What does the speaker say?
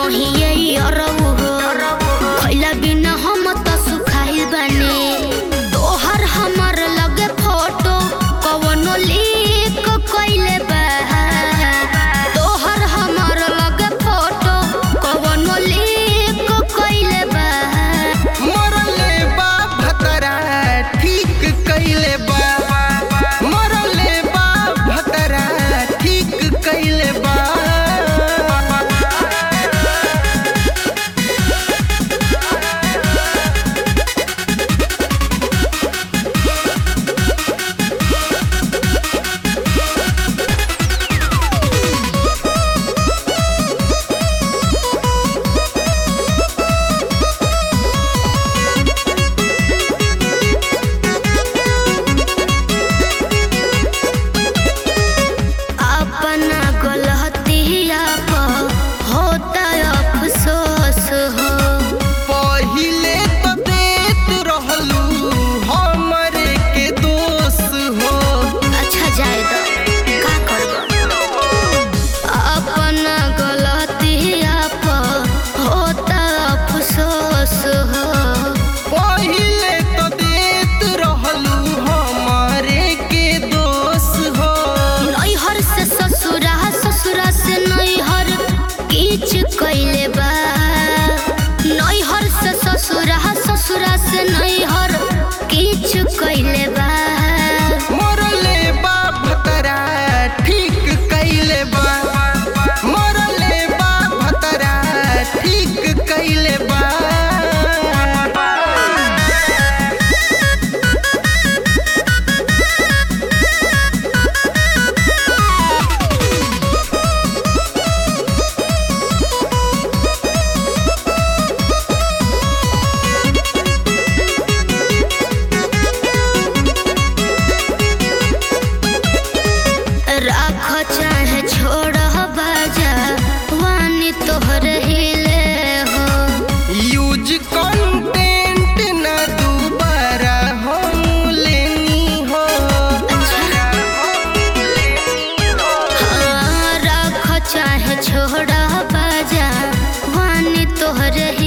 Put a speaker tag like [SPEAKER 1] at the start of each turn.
[SPEAKER 1] कहीं ये अरब हो खैला बिना हम त सुखाइल बानी तोहर हमर लगे फोटो कवनो लीक कइले बा तोहर हमर लगे फोटो कवनो लीक कइले बा
[SPEAKER 2] मरले बा भतरा ठीक कइले बा मरले बा भतरा ठीक कइले बा
[SPEAKER 1] अपना गलतिया पर होता अफसोस हो
[SPEAKER 2] पहिले तो देत रहलू हमरे के दोष हो
[SPEAKER 1] अच्छा जाए तो का करबो अपना गलतिया पर होता अफसोस हो
[SPEAKER 2] पहिले तो देत रहलू हमरे के दोष हो
[SPEAKER 1] नैहर से ससुरा ससुरा से नैहर किच कइले बा नैहर से ससुरा ससुरा से नैहर किच कइले बा
[SPEAKER 2] मरले बा भतरा ठीक कइले बा मरले बा भतरा ठीक कइले बा
[SPEAKER 1] राख चाहे छोड़ बाजा वानी तोहर हिले हो
[SPEAKER 2] यूज कंटेंट न दोबारा हम लेनी हो
[SPEAKER 1] हाँ, राख चाहे छोड़ बाजा वानी तोहर